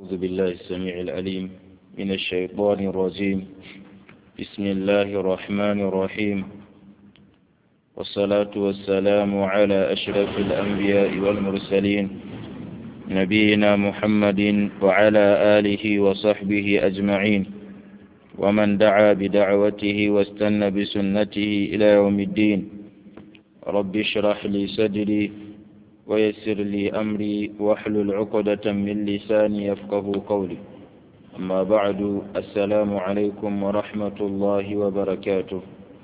أعوذ بالله السميع العليم من الشيطان الرجيم بسم الله الرحمن الرحيم والصلاة والسلام على أشرف الأنبياء والمرسلين نبينا محمد وعلى آله وصحبه أجمعين ومن دعا بدعوته واستنى بسنته إلى يوم الدين رب اشرح لي صدري ويسر لي أمري واحلل عقدة من لساني يفقه قولي أما بعد السلام عليكم ورحمة الله وبركاته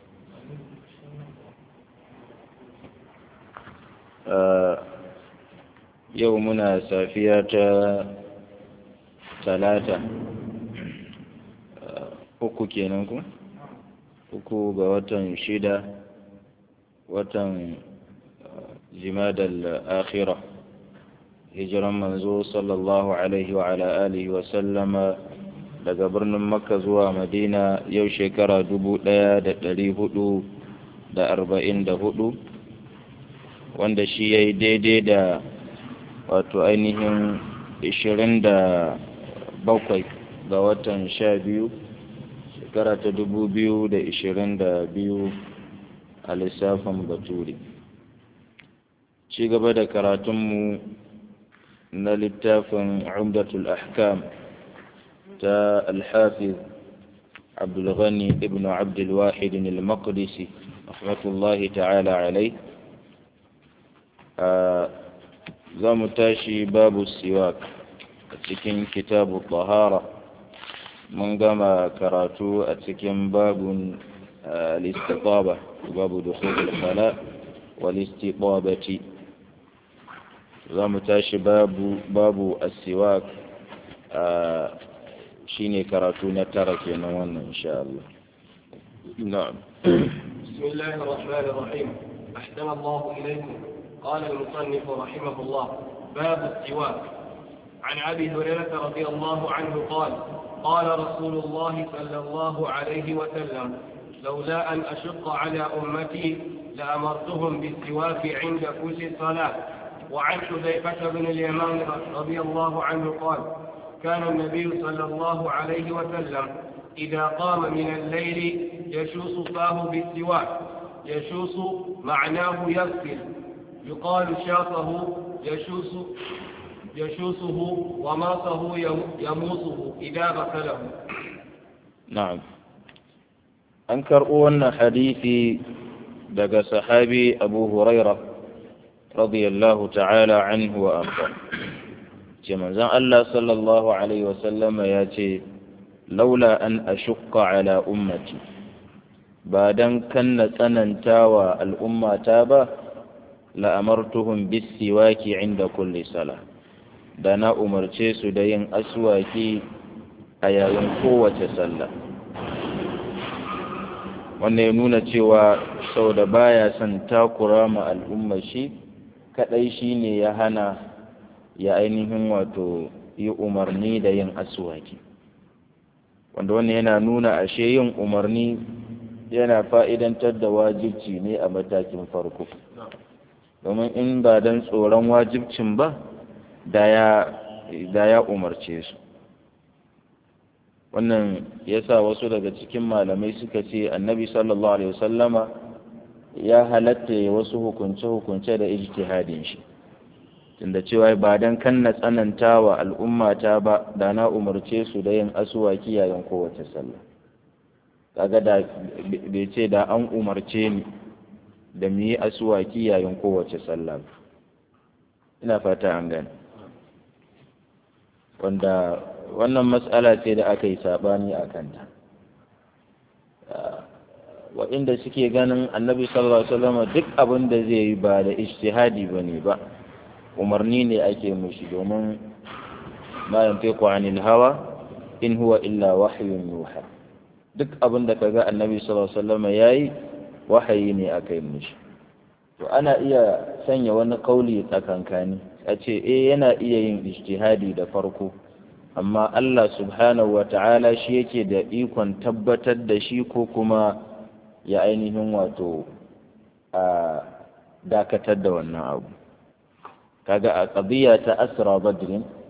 آه يومنا سافية ثلاثة uku kenan ku uku ga watan shida watan jimadal akhira hijiran manzo sallallahu alaihi wa ala alihi wa sallama daga birnin makka zuwa madina yau shekara dubu ɗaya da ɗari hudu da arba'in da hudu wanda shi ya yi daidai da wato ainihin ishirin da bakwai ga watan sha biyu shekara ta dubu biyu da ishirin da biyu a lissafin baturi ci gaba da karatunmu na littafin umdatul ahkam ta alhafiz abdulghani ibn abdulwahid al-maqdisi rahmatullahi ta'ala alai za mu tashi babu siwak a cikin kitabu tahara mun gama karatu a cikin babun al-istitaba babu dukhul al-khala wal-istitabati za mu tashi babu babu as-siwak shine karatu na tara kenan wannan insha Allah na'am بسم الله الرحمن الرحيم أحسن الله إليكم قال المصنف رحمه الله باب السواك عن أبي هريرة رضي الله عنه قال قال رسول الله صلى الله عليه وسلم لولا أن أشق على أمتي لأمرتهم بالسواك عند كل صلاة وعن حذيفة بن اليمان رضي الله عنه قال كان النبي صلى الله عليه وسلم إذا قام من الليل يشوص فاه بالسواك يشوص معناه يغسل يقال شاطه يشوص يشوسه وماصه يموصه إذا غسله نعم أنكر أن حديثي دقى صحابي أبو هريرة رضي الله تعالى عنه وأرضاه كما زان الله صلى الله عليه وسلم ياتي لولا أن أشق على أمتي بعدن كن تننتاوى الأمة تابا لأمرتهم بالسواك عند كل صلاة da na umarce su da yin aswaki a yayin kowace sallah wannan ya nuna cewa sau da baya son takura ma al'ummar shi kadai shi ne ya hana ya ainihin wato yi umarni da yin aswaki wanda wannan yana nuna ashe yin umarni yana fa'idantar da wajibci ne a matakin farko domin in ba don tsoron wajibcin ba da ya umarce su wannan ya sa wasu daga cikin malamai suka ce annabi sallallahu alaihi wasallama ya halatta ya wasu hukunce-hukunce da ijtihadin shi tunda cewa ba don kan na tsananta wa al'ummata ba da na umarce su da yin asuwaki yayin kowace sallah kaga da bai ce da an umarce ni da mu yi asuwaki yayin kowace sallah ina fata an gani wanda wannan matsala ce da aka yi saɓani a kanta waɗanda suke ganin annabi sallallahu alaihi wasallam duk abin da zai yi ba da ijtihadi ba ne ba umarni ne ake mushi domin ma yantiqu anil hawa in huwa illa wahyun yuha duk abin da kaga annabi sallallahu alaihi wasallam yayi wahayi ne aka yi mushi to ana iya sanya wani kauli tsakankani a ce eh yana iya yin ijtihadi da farko amma Allah subhanahu wa ta'ala shi yake da ikon tabbatar da shi ko kuma ya ainihin wato a dakatar da wannan abu kaga a qadiya ta asra badrin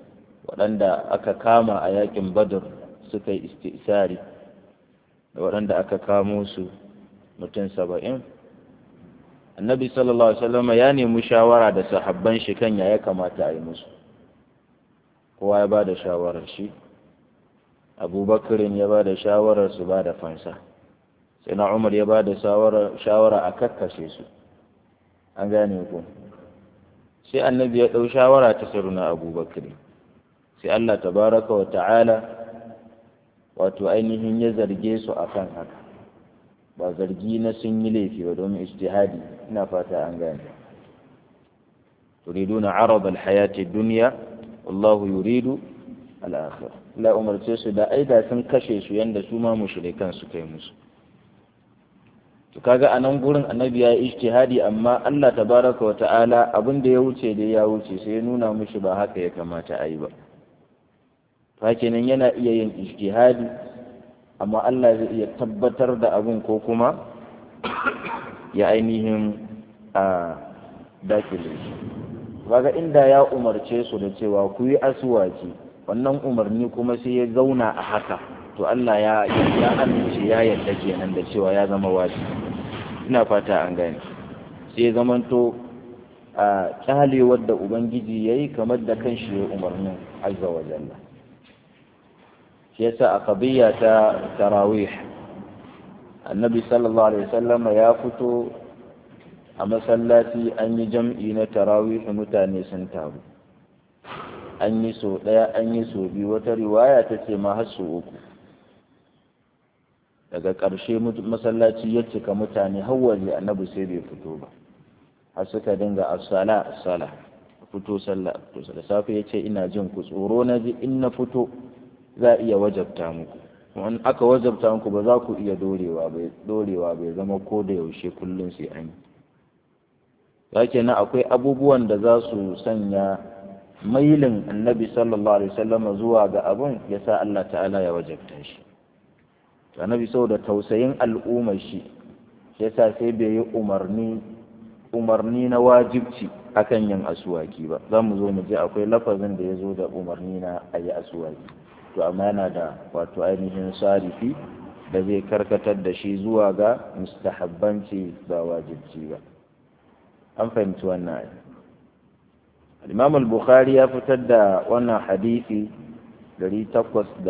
waɗanda aka kama a yakin badr suka yi istisari da waɗanda aka kamo su mutum saba'in annabi sallallahu alaihi wasallam ya nemi shawara da sahabban shi kan ya kamata a yi musu kowa ya ba da shawarar shi abubakarin ya ba da shawarar su ba da fansa sai na umar ya ba da shawara a kakkashe su an gane ku sai annabi ya ɗau shawara ta saruna abubakarin sai allah tabaraka wa ta'ala wato ainihin ya zarge su akan haka ba zargi na sun yi laifi ba domin ijtihadi ina fata an gane turiduna arab alhayati dunya wallahu yuridu al-akhirah la umarce su da aida sun kashe su yanda su ma mushrikan su kai musu to kaga anan gurin annabi ya yi ijtihadi amma Allah tabaraka wa ta'ala abin da ya wuce da ya wuce sai ya nuna mushi ba haka ya kamata a yi ba kenan yana iya yin ijtihadi amma Allah zai iya tabbatar da abin ko kuma ya ainihin a dakile shi kaga inda ya umarce su da cewa ku yi asuwaki wannan umarni kuma sai ya zauna a haka to Allah ya ya amince ya yarda kenan da cewa ya zama wajibi ina fata an gane sai ya zamanto a kyalewar da ubangiji yayi kamar da kanshi ya umarnin azza wa jalla shi yasa a qadiyya ta tarawih annabi sallallahu alaihi wasallam ya fito a masallaci an yi jam'i na tarawih mutane sun taru an yi so ɗaya an yi so biyu wata riwaya ta ce ma har so uku daga ƙarshe masallaci ya cika mutane har waje annabi sai bai fito ba har suka dinga as-sala as-sala fito sallah fito sallah safe ya ce ina jin ku tsoro na ji in na fito za a iya wajabta muku in aka wajabta muku ba za ku iya dorewa bai dorewa bai zama ko da yaushe kullum sai an yi ya na akwai abubuwan da za su sanya mailin annabi sallallahu alaihi wasallam zuwa ga abun ya sa Allah ta'ala ya wajabta shi annabi saboda tausayin al'ummar shi yasa sai bai yi umarni umarni na wajibci akan yin asuwaki ba za mu zo mu je akwai lafazin da ya zo da umarni na a yi asuwaki to amma yana da wato ainihin sarifi da zai karkatar da shi zuwa ga mustahabbanci ba wajibci ba an fahimci wannan ayi imam al-bukhari ya fitar da wannan hadisi 847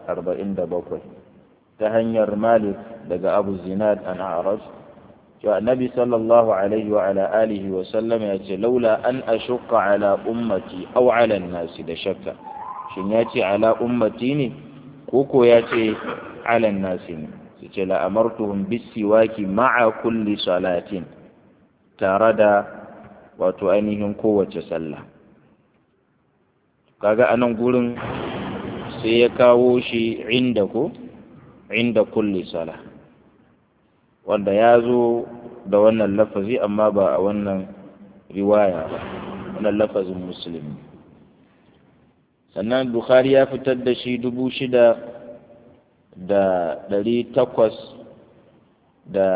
ta hanyar malik daga abu zinad an a'raj cewa annabi sallallahu alaihi wa ala alihi wa sallam ya ce laula an ashqa ala ummati aw ala nasi da shakka shin ya ce ala ummati ne ko ko ya ce ala nasi ne su ce la amartuhum bisiwaki ma'a kulli salatin tare da wato ainihin kowace sallah kaga anan gurin sai ya kawo shi inda ko inda kulli sala wanda ya zo da wannan lafazi amma ba a wannan riwaya ba wannan lafazin musulmi sannan bukhari ya fitar da shi dubu shida da ɗari takwas da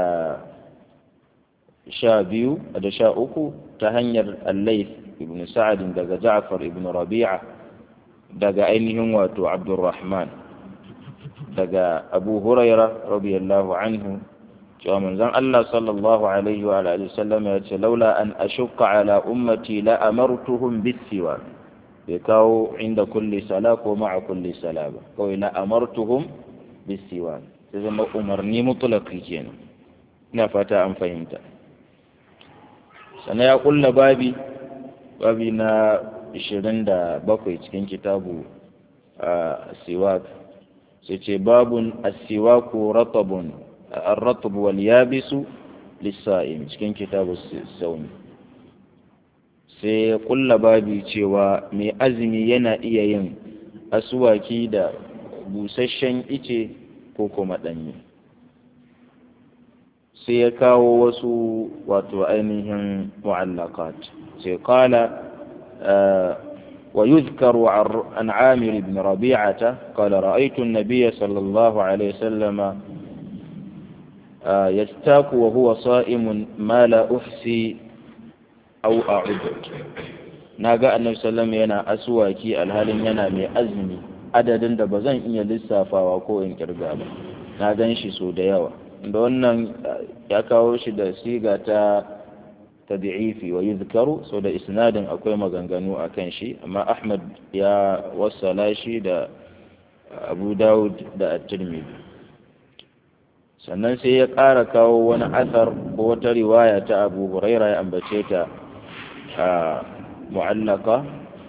sha biyu da sha uku ta hanyar allaif ibn sa'adin daga ja'far ibn rabi'a daga ainihin wato abdurrahman daga abu huraira radiyallahu anhu cewa manzon Allah sallallahu alaihi wa alihi sallam ya ce laula an ashqa ala ummati la amartuhum bisiwa bai kawo inda kulli sala ko ma'a kulli sala ba kawai la amartuhum bisiwa sai zama umarni mutlaqi kenan ina fata an fahimta sannan ya kulla babi babi na 27 cikin kitabu a siwak sai ce babun asiwaku ratabun الرطب واليابس للصائم cikin kitabu sauni sai kulla babi cewa mai azumi yana iya yin asuwaki da busasshen ice ko kuma ɗanye sai ya kawo wasu wato ainihin mu'allakat sai kala ويذكر عن عامر بن ربيعة قال رأيت النبي صلى الله عليه وسلم يستاك وهو صائم ما لا أحسي أو أعد na ga annabi sallallahu yana aswaki alhalin yana mai azumi adadin da ba zan iya lissafawa ko in kirga ba na gan shi so da yawa da wannan ya kawo shi da siga ta tabi'ifi wa yuzkaru so da isnadin akwai maganganu a kan shi amma ahmad ya wassala shi da abu dawud da at-tirmidhi sannan sai ya ƙara kawo wani athar ko wata riwaya ta abu huraira ya ambace ta a mu'allaka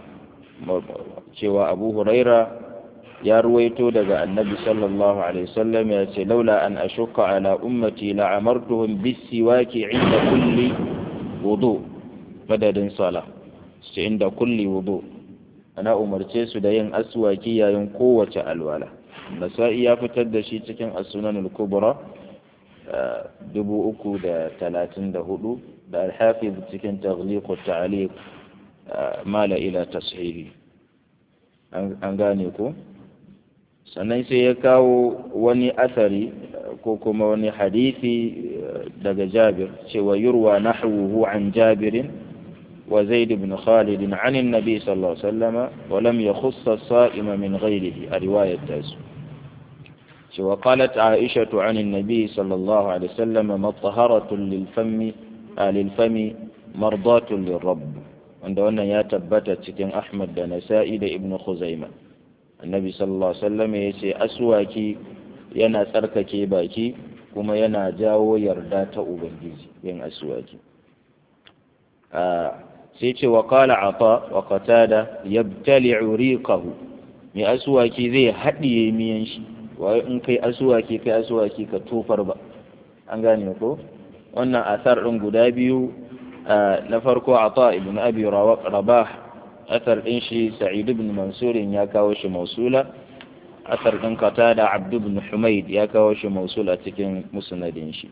cewa abu huraira ya ruwaito daga annabi sallallahu alaihi wasallam ya ce laula an ashukka ala ummati la amartuhum bisiwaki inda kulli wudu madadin sala ce inda kulli wudu ana umarce su da yin aswaki yayin kowace alwala nasa'i ya fitar da shi cikin as-sunan al-kubra dubu uku da talatin da hudu da al-hafiz cikin taghliq at-ta'liq mala ila tashihi an gane ko sannan sai ya kawo wani asari ko kuma wani hadisi daga jabir cewa yurwa nahwuhu an jabirin wa zaid ibn khalid an annabi sallallahu alaihi wasallam wa lam yakhuss as-sa'im min ghayrihi a riwayat tasu cewa qalat aisha an annabi sallallahu alaihi wasallam mataharatun lil fammi lil fami mardatun lirabb wanda wannan ya tabbata cikin ahmad da nasa'i da ibn khuzaimah annabi sallallahu alaihi wasallam ya ce aswaki yana tsarkake baki kuma yana jawo yarda ta ubangiji yin aswaki sai ce wa qala ata wa qatada yabtali'u riqahu mai aswaki zai haɗiye miyan shi wai in kai aswaki kai aswaki ka tofar ba an gane ko wannan asar ɗin guda biyu na farko ata ibn abi rabah أثر إنشي سعيد بن منصور يا كاوش موصولة أثر إن قتادة عبد بن حميد يا كاوش موصولة تكن مسند إنشي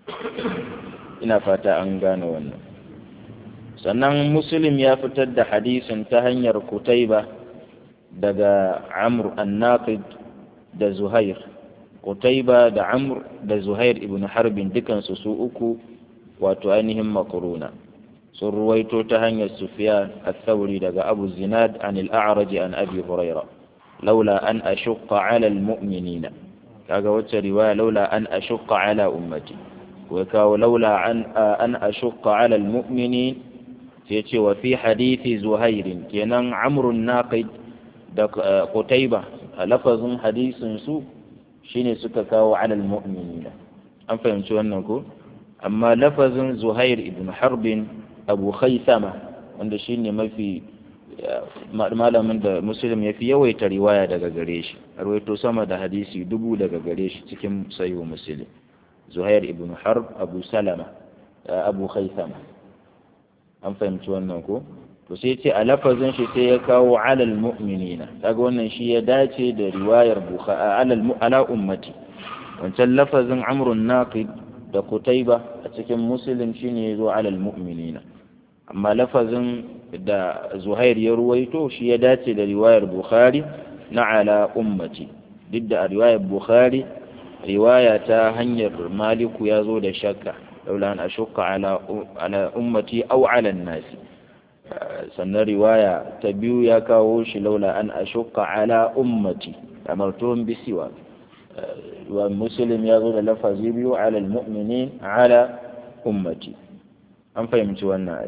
ina fata an gane wannan sannan muslim ya fitar da hadisin ta hanyar kutaiba daga amr annaqid da zuhair kutaiba da amr da zuhair ibn harbin dukansu su uku wato ainihin makuruna sun ruwaito ta hanyar Sufyan al-Thawri daga Abu Zinad an al-A'raj an Abi Huraira laula an ashqa 'ala al-mu'minina kaga wacce riwaya laula an ashqa 'ala ummati ko kawo laula an an ashqa 'ala al-mu'minin sai ce wa fi hadithi Zuhair kenan Amr naqid da Qutayba a lafazin hadisin su shine suka kawo 'ala al-mu'minina an fahimci wannan ko amma lafazin Zuhair ibn Harbin abu khaisama wanda shi ne mafi malamin da musulun ya fi yawaita riwaya daga gare shi rawaito sama da hadisi dubu daga gare shi cikin sayo musulun zuhair ibn harb abu salama abu khaisama an fahimci wannan ko to sai ce a lafazin shi sai ya kawo alal mu'minina kaga wannan shi ya dace da riwayar bukhari alal ala ummati wancan lafazin amrun naqid da kutaiba a cikin musulun shine ya zo alal mu'minina amma lafazin da zuhair ya ruwaito shi ya dace da riwayar bukhari na ala ummati duk da a riwayar bukhari riwaya ta hanyar maliku ya zo da shakka laula an ashukka ala ala ummati aw ala nasi sannan riwaya ta biyu ya kawo shi laula an ashukka ala ummati amartuhum bisiwa wa muslim ya zo da lafazi biyu ala almu'minin ala ummati an fahimci wannan ai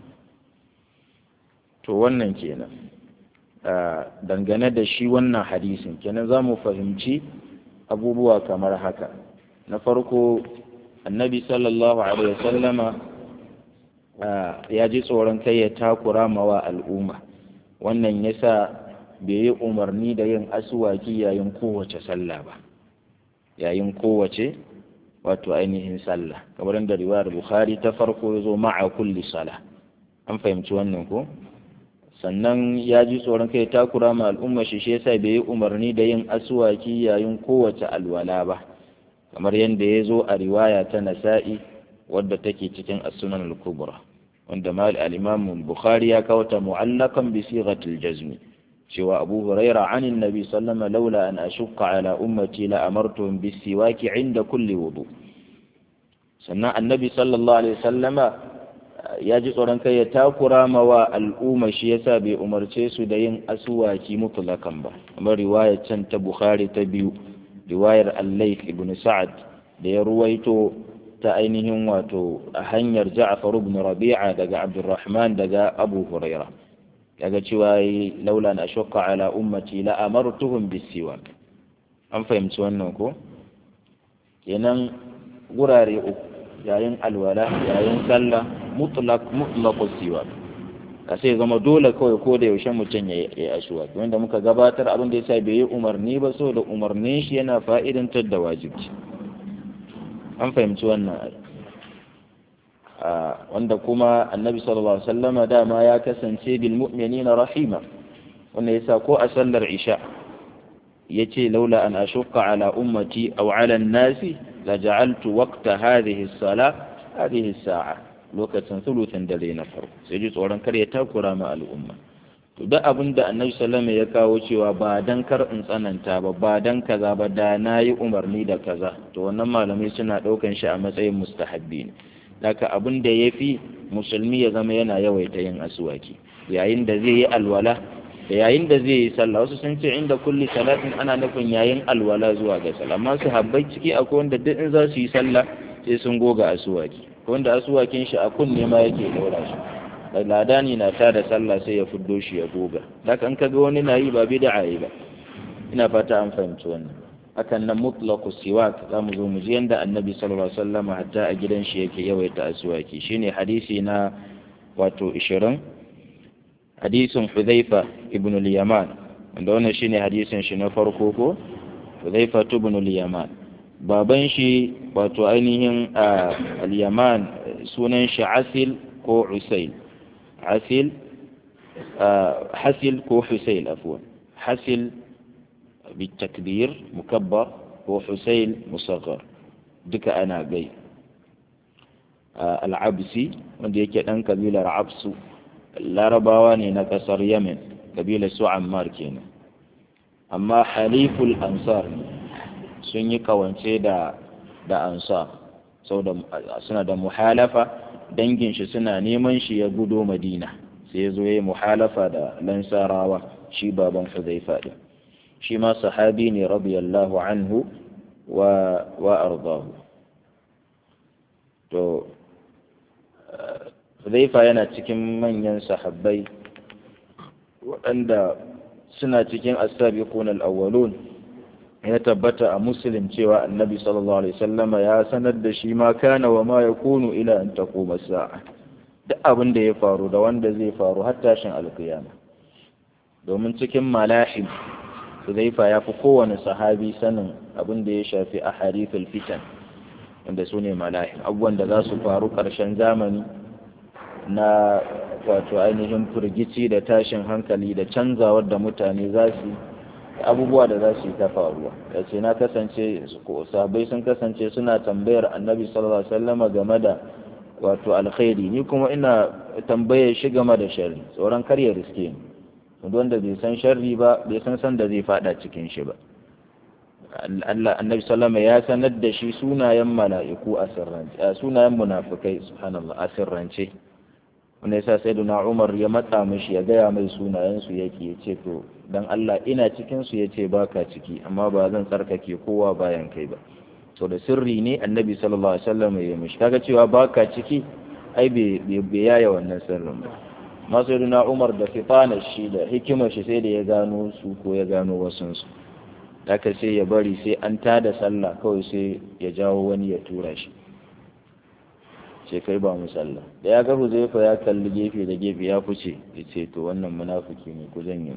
to wannan kenan dangane da shi wannan hadisin kenan za mu fahimci abubuwa kamar haka na farko annabi sallallahu alaihi wasallama ya ji tsoron kai ya takura mawa al'umma wannan yasa bai yi umarni da yin asuwaki yayin kowace sallah ba yayin kowace wato ainihin sallah kamar da riwayar bukhari ta farko ya zo ma'a kulli sala an fahimci wannan ko sannan ya ji tsoron kai takura ma al'umma shi shi yasa bai yi umarni da yin asuwaki yayin kowace alwala ba kamar yadda ya zo a riwaya ta nasa'i wadda take cikin as-sunan al-kubra wanda mal al-imam bukhari ya kawo ta mu'allakan bi sighatil jazmi cewa abu huraira an annabi sallama laula an ashqa ala ummati la amartuhum bis siwaki inda kulli wudu sannan annabi sallallahu alaihi wasallama ya ji tsoron kai ya takura mawa al'umma shi yasa bai umarce su da yin asuwaki mutlakan ba kamar riwayar can ta bukhari ta biyu riwayar allai ibn sa'ad da ya ruwaito ta ainihin wato a hanyar ja'far ibn rabi'a daga abdurrahman daga abu huraira kaga cewa laula na shakka ala ummati la amartuhum bisiwak an fahimci wannan ko kenan gurare uku yayin alwala yayin sallah mutlaq mutlaqus siwak ka sai zama dole kawai ko da yaushe mutum ya yi ashuwa wanda muka gabatar abin da yasa bai yi umarni ba so da umarnin shi yana fa'idantar da wajibi an fahimci wannan wanda kuma annabi sallallahu alaihi wasallama dama ya kasance bil mu'minina rahima wanda yasa ko a sallar isha yace laula an ashqa ala ummati aw ala an-nasi la ja'altu waqta hadhihi as-salah hadhihi as-sa'a lokacin thuluthin dare na farko sai ji tsoron kar ya takura ma al'umma to duk abin da annabi sallallahu ya kawo cewa ba dan kar in tsananta ba ba dan kaza ba da nayi umarni da kaza to wannan malamai suna daukan shi a matsayin mustahabbi ne Daka abin da ya fi musulmi ya zama yana yawaita yin asuwaki yayin da zai yi alwala da yayin da zai yi sallah wasu sun ce inda kulli salatin ana nufin yayin alwala zuwa ga sallah amma su habbai ciki akwai wanda duk in za su yi sallah sai sun goga asuwaki wanda asuwakin shi a kunne ma yake daura shi ladani na ta da sallah sai ya fuddo shi ya goga haka in kaga wani na yi ba bid'a yi ba ina fata an fahimci wannan hakan nan mutlaqu siwak za mu zo mu ji yanda annabi sallallahu alaihi wasallam hatta a gidan shi yake yawaita aswaki shine hadisi na wato 20 hadisin Hudhaifa ibn al-Yaman wanda wannan shine hadisin shi na farko ko Hudhaifa ibn al-Yaman baban shi wato ainihin al-Yaman sunan shi Asil ko Usail Asil Hasil ko Husail afwan Hasil بالتكبير مكبر هو حسين مصغر دك أنا جاي آه العبسي wanda yake ɗan kabilar absu larabawa ne na ƙasar yemen kabilar su ammar kenan amma haliful ansar sun yi kawance da da ansar saboda suna da muhalafa dangin shi suna neman shi ya gudo madina sai ya zo ya yi muhalafa da lansarawa shi baban huzaifa din shi ma sahabi ne radiyallahu anhu wa wa ardahu to Hudhaifa yana cikin manyan sahabbai waɗanda suna cikin as-sabiqun al-awwalun ya tabbata a muslim cewa annabi sallallahu alaihi wasallama ya sanar da shi ma kana wa ma yakunu ila an taquma sa'a duk abin da ya faru da wanda zai faru har tashin alkiyama domin cikin malahim Hudhaifa ya fi kowane sahabi sanin abin da ya shafi a harifin fitan wanda su ne malahim abubuwan da za su faru ƙarshen zamani na wato ainihin firgici da tashin hankali da canzawar da mutane za su abubuwa da za su yi ta faruwa ya ce na kasance sabai sun kasance suna tambayar annabi sallallahu alaihi wasallama game da wato alkhairi ni kuma ina tambayar shi game da sharri tsoron kar ya riske ni wanda bai san sharri ba bai san san da zai fada cikin shi ba Allah annabi sallama ya sanar da shi sunayen mala'iku a sirrance sunayen munafikai subhanallah a sirrance wanda yasa sayyiduna Umar ya matsa mishi ya gaya mai sunayen su yake yace to dan Allah ina cikin su yace baka ciki amma ba zan tsarkake kowa bayan kai ba to da sirri ne annabi sallallahu alaihi wasallam ya mishi kaga cewa baka ciki ai bai yaya wannan sirrin ba masaruna umar da fitanar shi da hikimar shi sai da ya gano su ko ya gano wasunsu haka sai ya bari sai an tada sallah kawai sai ya jawo wani ya tura shi ce kai ba mu sallah da ya ga huzaifa ya kalli gefe da gefe ya fice ya ce to wannan munafiki ne ku janye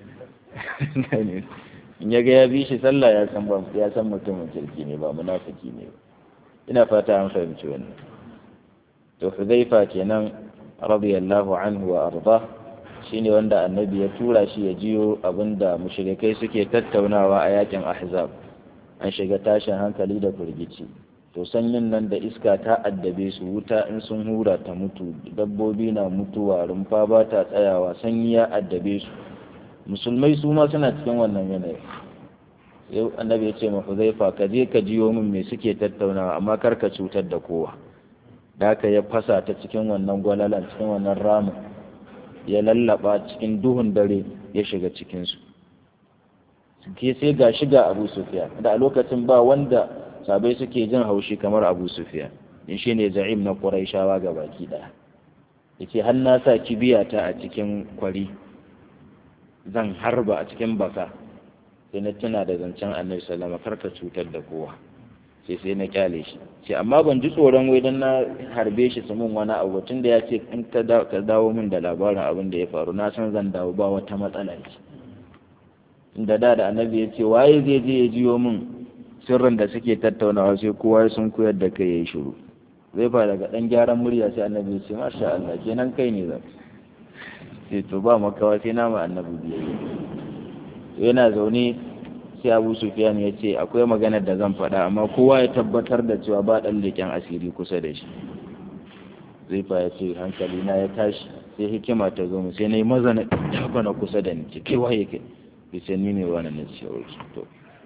in ya ga ya bi shi sallah ya san ya san mutumin kirki ne ba munafiki ne ba ina fata an fahimci wannan to huzaifa kenan radiyallahu anhu wa arda shine wanda annabi ya tura shi ya jiyo abinda mushrikai suke tattaunawa a yakin ahzab an shiga tashin hankali da firgici to sanyin nan da iska ta addabe su wuta in sun hura ta mutu dabbobi na mutuwa rumfa ba ta tsayawa sanyi ya addabe su musulmai su ma suna cikin wannan yanayi yau annabi ya ce ma huzaifa ka je ka jiyo min me suke tattaunawa amma kar ka cutar da kowa da aka ya fasa ta cikin wannan gwalalan cikin wannan ramin ya lallaba cikin duhun dare ya shiga cikinsu ke sai ga shiga abu sufiya da a lokacin ba wanda sabai suke jin haushi kamar abu sufiya in shi ne za'im na ƙuraishawa ga baki ɗaya ya ce har na sa kibiyata a cikin kwari zan harba a cikin baka sai na tuna da zancen annabi sallama karka cutar da kowa sai sai na kyale shi sai amma ban ji tsoron wai dan na harbe shi su mun wani abu tun da ya ce in ka dawo min da labarin abin da ya faru na san zan dawo ba wata matsala ce inda da da annabi ya ce waye zai je ya jiyo min sirrin da suke tattaunawa sai kowa sun koyar da kai yayi shiru zai fa daga dan gyaran murya sai annabi ya ce masha Allah kenan kai ne zan sai to ba makawa sai na ma annabi biyayya yana zaune sai abu sufiyan ya ce akwai maganar da zan faɗa amma kowa ya tabbatar da cewa ba ɗan leƙen asiri kusa da shi zai fa ya ce hankali na ya tashi sai hikima ta zo mu sai na yi maza na ɗafa na kusa da ni ce kai waye kai bisa ni ne wani na ce to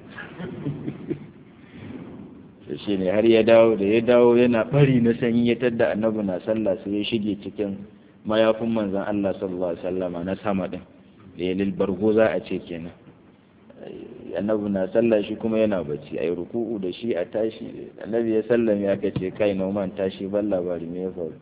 to shi ne har ya dawo da ya dawo yana bari na sanyi ya tadda annabi na sallah sai ya shige cikin mayafin manzon Allah sallallahu alaihi wasallama na sama din da ya lilbargo za a ce kenan annabi na sallah shi kuma yana bacci ayi ruku'u da shi a tashi annabi ya sallame aka ce kai noman tashi ban labari me ya faru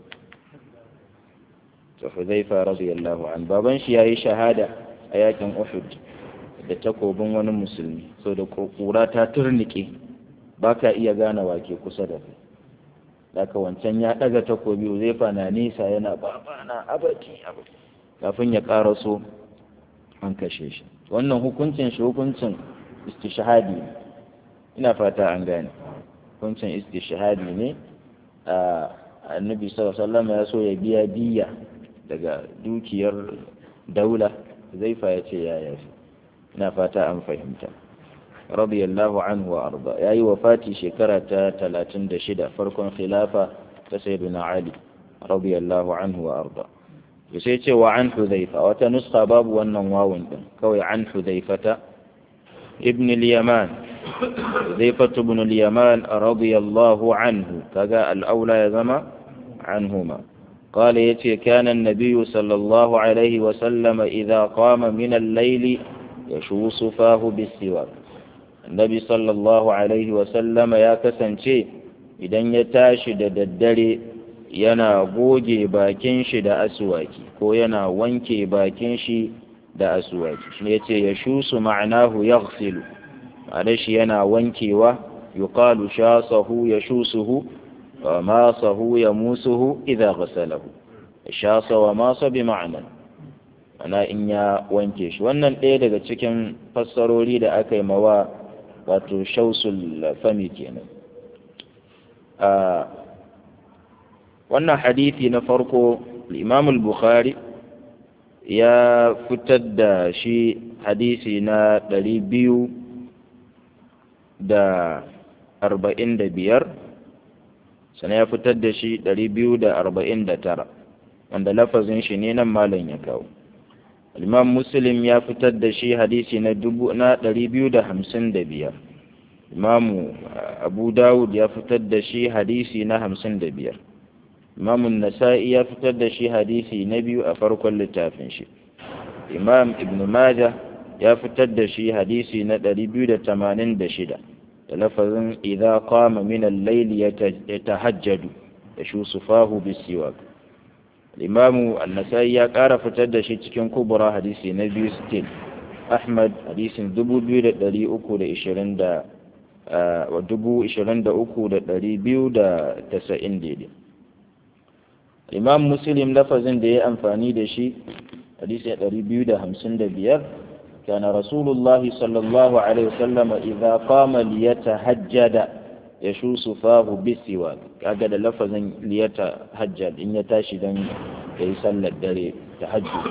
to Hudhaifa radiyallahu an baban shi yayi shahada a yakin Uhud da takobin wani musulmi so da kura ta turnike baka iya gane wake kusa da kai daga wancan ya daga takobi Hudhaifa na nisa yana babana abaki abaki kafin ya karaso an kashe shi wannan hukuncin shi hukuncin istishhadi ne ina fata an gane hukuncin istishhadi ne a annabi sallallahu alaihi wasallam ya so ya biya diya daga dukiyar daula zaifa ya ce ya yafi ina fata an fahimta radiyallahu anhu wa arda yayi wafati shekara ta 36 farkon khilafa ta sayyidina ali radiyallahu anhu wa arda sai ce wa an hudhaifa wata nuska babu wannan wawun din kawai an hudhaifata ibn al-yaman hudhaifatu ibn al-yaman radiyallahu anhu kaga al-aula ya zama anhuma قال يتي كان النبي صلى الله عليه وسلم إذا قام من الليل يشوص فاه بالسواك النبي صلى الله عليه وسلم يا كسنشي إذن يتاشد الدري yana goge bakin shi da asuwaki ko yana wanke bakin shi da asuwaki shi ne ce ya shusu ma'anahu ya ma'ana shi yana wankewa yuqalu shasahu ya shusuhu wa masahu ya musuhu idza ghasalahu shasa wa masa bi ma'ana ana in ya wanke shi wannan ɗaya daga cikin fassarori da aka yi mawa wato shausul fami kenan wannan hadithi na farko imam al-bukhari ya fitar da shi hadisi na ɗari biyu da arba'in da biyar sannan ya fitar da shi ɗari biyu da arba'in da tara wanda lafazin shi ne nan malam ya kawo imam muslim ya fitar da shi hadisi na dubu na ɗari biyu da hamsin da biyar imamu abu dawud ya fitar da shi hadisi na hamsin da biyar imam nasa'i ya fitar da shi hadisi na biyu a farkon littafin shi imam ibn majah ya fitar da shi hadisi na 286 da lafazin idza qama min al-layl yatahajjadu yashusufahu bisiwak imam an-nasa'i ya ƙara fitar da shi cikin kubra hadisi na biyu still ahmad hadisin 2320 da wa 23290 daidai imam muslim lafazin da ya amfani da shi hadisi ya ɗari biyu da hamsin da biyar كان رسول الله صلى الله عليه وسلم إذا قام ليتهجد يشوس فاه بالسواك كأجد لفظا ليتهجد إن يتاشي دن يسلى الدري تهجد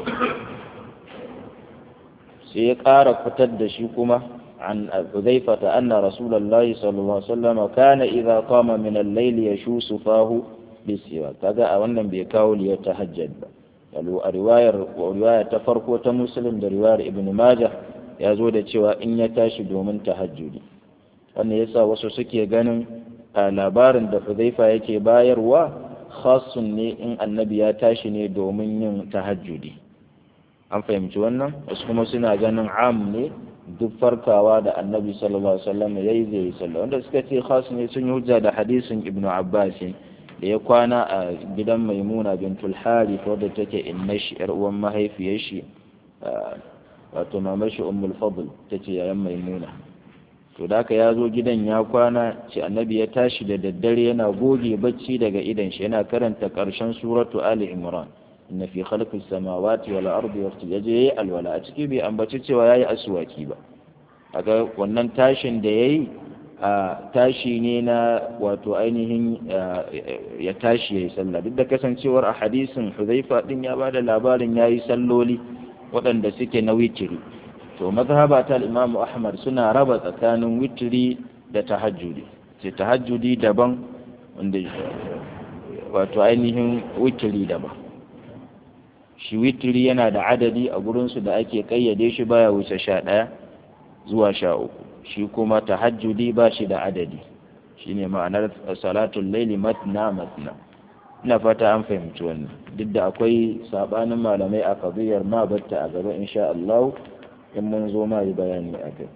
سيقار فتد شيكما عن حذيفة أن رسول الله صلى الله عليه وسلم كان إذا قام من الليل يشوس فاه bisiwa kaga a wannan bai kawo li ta hajjad ba yalu a riwayar riwaya ta farko ta muslim da riwayar ibn majah ya zo da cewa in ya tashi domin tahajjudi wannan yasa wasu suke ganin a labarin da Hudhaifa yake bayarwa khasun ne in annabi ya tashi ne domin yin tahajjudi an fahimci wannan wasu kuma suna ganin am ne duk farkawa da annabi sallallahu alaihi wasallam ya yi zai yi sallah wanda suka ce khas ne sun yi hujja da hadisin ibnu abbas da ya kwana a gidan maimuna bintul harith wadda take inna shi yar uwan mahaifiyar shi wato mamar shi ummul fadl tace yayan maimuna to da haka ya zo gidan ya kwana ce annabi ya tashi da daddare yana goge bacci daga idan shi yana karanta karshen suratu ali imran inna fi khalqis samawati wal ardi yaje yayi alwala a ciki bai ambaci cewa yayi aswaki ba kaga wannan tashin da yayi a tashi ne na wato ainihin ya tashi yayi sallah duk da kasancewar a hadisin Hudhaifa din ya bada labarin yayi salloli waɗanda suke na witiri to mazhaba ta Imam Ahmad suna raba tsakanin witiri da tahajjudi ce tahajjudi daban wanda wato ainihin witiri daban shi witiri yana da adadi a gurinsu da ake kayyade shi baya wuce sha ɗaya zuwa sha uku shi kuma tahajjudi ba shi da adadi shine ma'anar salatul laili matna matna ina fata an fahimci wannan duk da akwai sabanin malamai a kabiyar ma batta a gaba insha Allah in mun zo ma yi bayani a kai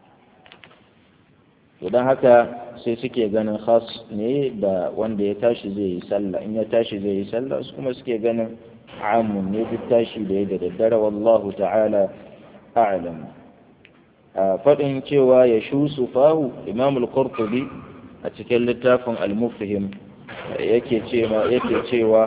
don haka sai suke ganin khas ne da wanda ya tashi zai yi sallah in ya tashi zai yi sallah su kuma suke ganin amun ne duk tashi da ya da daddare wallahu ta'ala a'lam a faɗin cewa ya shu fahu imam al-qurtubi a cikin littafin al-mufhim yake cewa yake cewa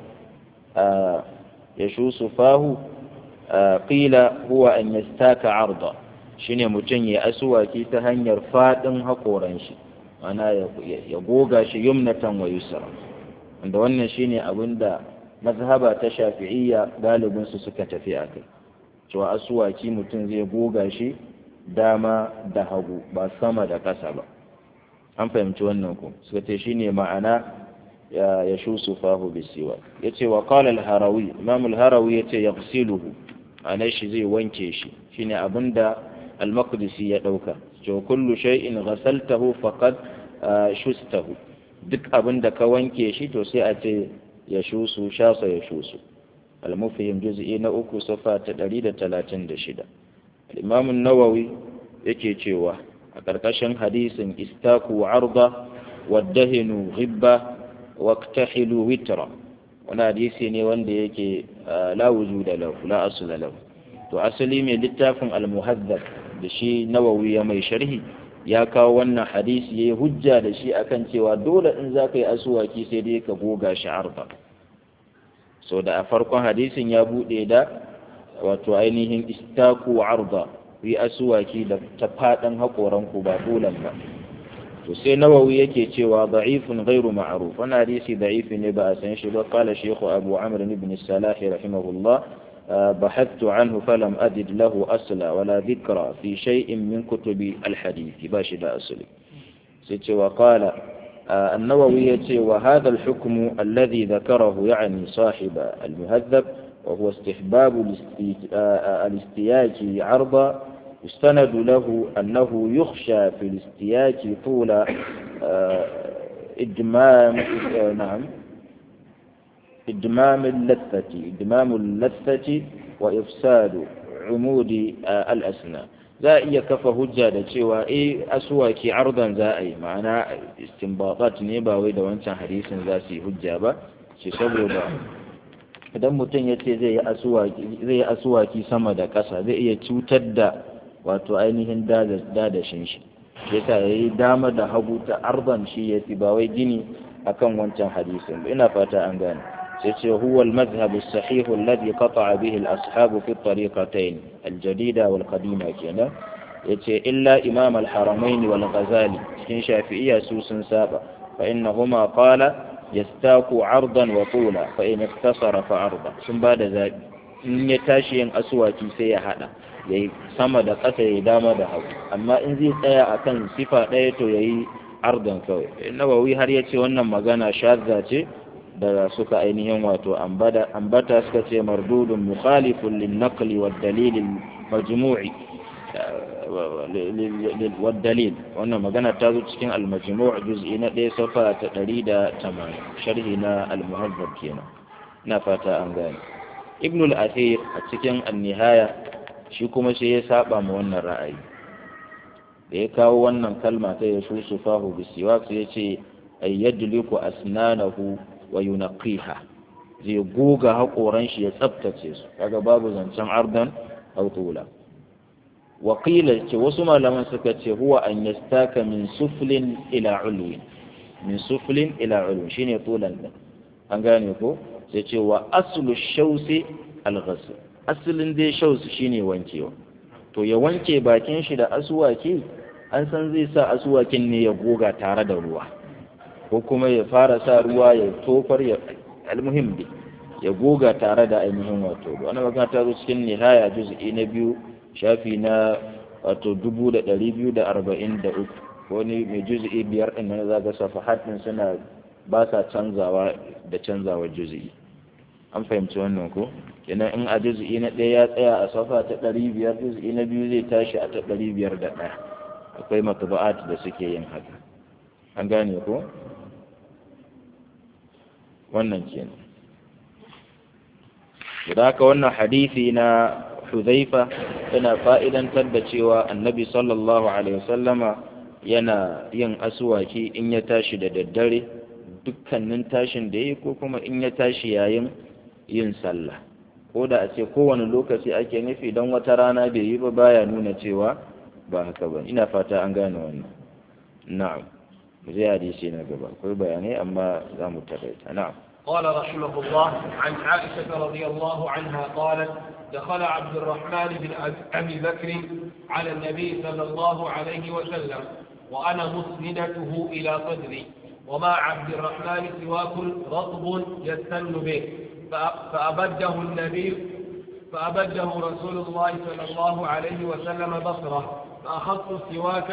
ya shu fahu qila huwa an yastaka arda shine mutum ya asuwaki ta hanyar faɗin haƙoran shi ana ya goga shi yumnatan wa yusra wanda wannan shine abinda mazhaba ta shafi'iyya galibin su suka tafi a kai cewa asuwaki mutum zai goga shi dama da hagu ba sama da ƙasa ba an fahimci wannan ku suka ce shine ma'ana ya shusu fahu bisiwa yace wa qala al-harawi imam al-harawi yace yaghsiluhu ana shi zai wanke shi shine abinda al-maqdisi ya dauka to kullu shay'in ghasaltahu faqad shustahu duk abinda ka wanke shi to sai a ce ya shusu shasa ya shusu al-mufhim juz'i na uku safa ta 136 al-imam an-nawawi yake cewa a karkashin hadisin istaku arda waddahinu ghibba waqtahilu witra wani hadisi ne wanda yake la wujuda lahu la asla lahu to asali mai littafin al-muhaddab da shi nawawi ya mai sharhi ya kawo wannan hadisi yayi hujja da shi akan cewa dole in za ka yi asuwaki sai dai ka goga shi arba so da a farkon hadisin ya bude da wato ainihin istaku arda yi asuwaki da ta fadan hakoran ku ba dolan ba to sai nawawi yake cewa da'ifun ghairu ma'ruf wannan hadisi da'ifi ne ba a san shi ba qala shaykh abu amr ibn salah rahimahullah بحثت عنه فلم أجد له أصلا ولا ذكرى في شيء من كتب الحديث باشد أصلي ستي وقال النووي وهذا الحكم الذي ذكره يعني صاحب المهذب وهو استحباب الاستياج عرضا يستند له أنه يخشى في الاستياج طول إدمام نعم إدمام اللثة إدمام اللثة وإفساد عمود الأسنان za a iya kafa hujja da cewa eh asuwaki ardan za a yi ma'ana istinbatat ne ba wai da wancan hadisin za su yi hujja ba shi saboda idan mutum ya ce zai yi asuwaki sama da ƙasa zai iya cutar da wato ainihin dadashin shi yasa ya yi dama da hagu ta ardan shi ya fi ba wai gini akan wancan hadisin ina fata an gane سيتي هو المذهب الصحيح الذي قطع به الأصحاب في الطريقتين الجديدة والقديمة كنا يتي إلا إمام الحرمين والغزالي كن شافعية سوس سابا فإنهما قال يستاك عرضا وطولا فإن اختصر فعرضا ثم بعد ذلك in ya tashi yin asuwaki sai ya hada ya yi sama da ƙasa ya dama da hagu amma in zai tsaya a kan sifa ɗaya to ya yi ardan kawai nawawi har ya ce wannan magana shazza ce da suka ainihin wato ambata suka ce mardudun mukhalifun lin naqli wa dalilin majmu'i والدليل wannan magana ta zo cikin al-majmu' juz'i na 1 safa ta 180 sharhi na al-muhaddab kenan ina fata an gane ibn al-athir a cikin an-nihaya shi kuma sai ya saba ma wannan ra'ayi da ya kawo wannan kalma ta ya shusu fahu bisiwak sai ya ce ay yadliku asnanahu wa yunqiha zai goga haƙoran shi ya tsaftace su kaga babu zancen ardan aw tula wa qila ce wasu malaman suka ce huwa an yastaka min suflin ila ulwin min suflin ila ulwin shine tulan din an gane ko sai ce wa aslu shausi al-ghasl asalin dai shausi shine wankewa to ya wanke bakin shi da asuwaki an san zai sa asuwakin ne ya goga tare da ruwa ko kuma ya fara sa ruwa ya tofar ya almuhim dai ya goga tare da ainihin wato wani magana ta zo cikin nihaya juz'i na biyu shafi na wato dubu da ɗari biyu da arba'in da uku wani mai juz'i biyar ɗin nan za ga safahat ɗin suna ba sa canzawa da canzawa juz'i an fahimci wannan ko kenan in a juz'i na ɗaya ya tsaya a safa ta ɗari biyar juz'i na biyu zai tashi a ta ɗari biyar da ɗaya akwai matuba'at da suke yin haka an gane ko wannan kenan da haka wannan hadisi na Hudhaifa yana fa'idantar da cewa annabi sallallahu alaihi wasallama yana yin asuwaki in ya tashi da daddare dukkanin tashin da yi ko kuma in ya tashi yayin yin sallah ko da a ce kowane lokaci ake nufi don wata rana bai yi ba baya nuna cewa ba haka ba ina fata an gane wannan na'am zai hadisi na gaba akwai bayanai amma za mu taƙaita na'am قال رحمه الله عن عائشة رضي الله عنها قالت دخل عبد الرحمن بن أبي بكر على النبي صلى الله عليه وسلم وأنا مسندته إلى صدري وما عبد الرحمن سواك رطب يستن به فأبده النبي فأبده رسول الله صلى الله عليه وسلم بصره فأخذت السواك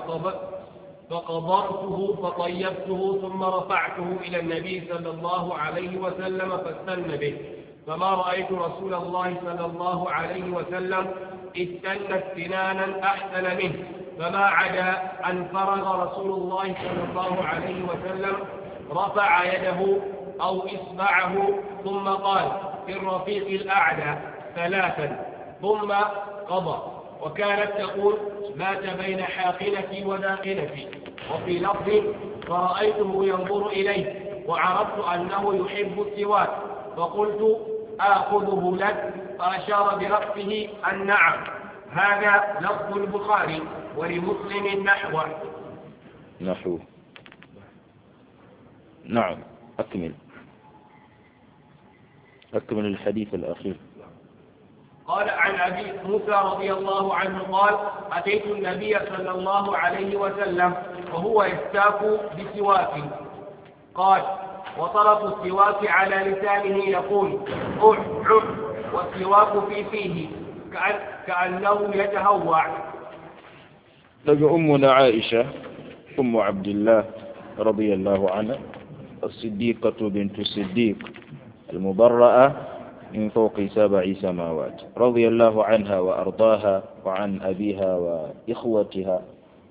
فقضرته فطيبته ثم رفعته إلى النبي صلى الله عليه وسلم فاستن به فما رأيت رسول الله صلى الله عليه وسلم استنت سنانا أحسن منه فما عدا أن فرغ رسول الله صلى الله عليه وسلم رفع يده أو إصبعه ثم قال في الرفيق الأعلى ثلاثا ثم قضى وكانت تقول مات بين حاقنتي وداقنتي وفي لفظ فرأيته ينظر إليه وعرفت أنه يحب السواك فقلت آخذه لك فأشار برأسه النعم هذا لفظ البخاري ولمسلم نحوه نحو نعم أكمل أكمل الحديث الأخير قال عن أبي موسى رضي الله عنه قال أتيت النبي صلى الله عليه وسلم وهو يستاك بسواك قال وطرف السواك على لسانه يقول أح أح والسواك في فيه كأن كأنه يتهوع لقى أمنا عائشة أم عبد الله رضي الله عنها الصديقة بنت الصديق المبرأة من فوق سبع سماوات رضي الله عنها وأرضاها وعن أبيها وإخوتها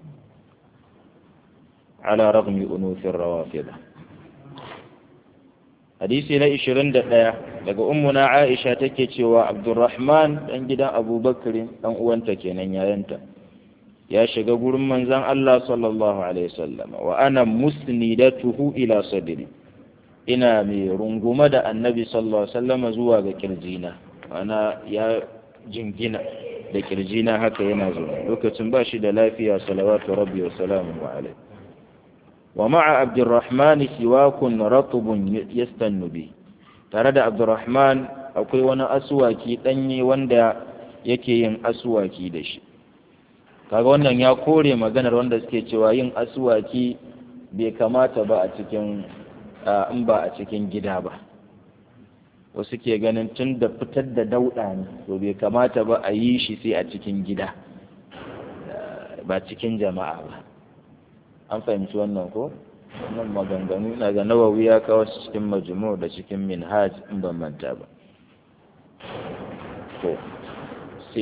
على رغم أنوث الروافضة hadisi na 21 daga ummuna Aisha take cewa Abdurrahman dan gidan Abu Bakr dan uwanta kenan yayanta ya shiga gurin manzon Allah sallallahu alaihi wasallam wa ana musnidatuhu ila sadri ina mai runguma da annabi sallallahu alaihi wasallam zuwa ga kirjina ana ya jingina da kirjina haka yana zuwa lokacin ba shi da lafiya salawatu rabbi wa salamu alaihi wa ma'a abdurrahman siwakun ratubun yastannu bi tare da abdurrahman akwai wani asuwaki danye wanda yake yin asuwaki da shi kaga wannan ya kore maganar wanda suke cewa yin asuwaki bai kamata ba a cikin in ba a cikin gida ba wasu ke ganin tun da fitar da dauɗa ne to bai kamata ba a yi shi sai a cikin gida ba cikin jama'a ba an fahimci wannan ko wannan maganganu na ga nawawi ya kawo su cikin majmu da cikin minhaj in ban manta ba to sai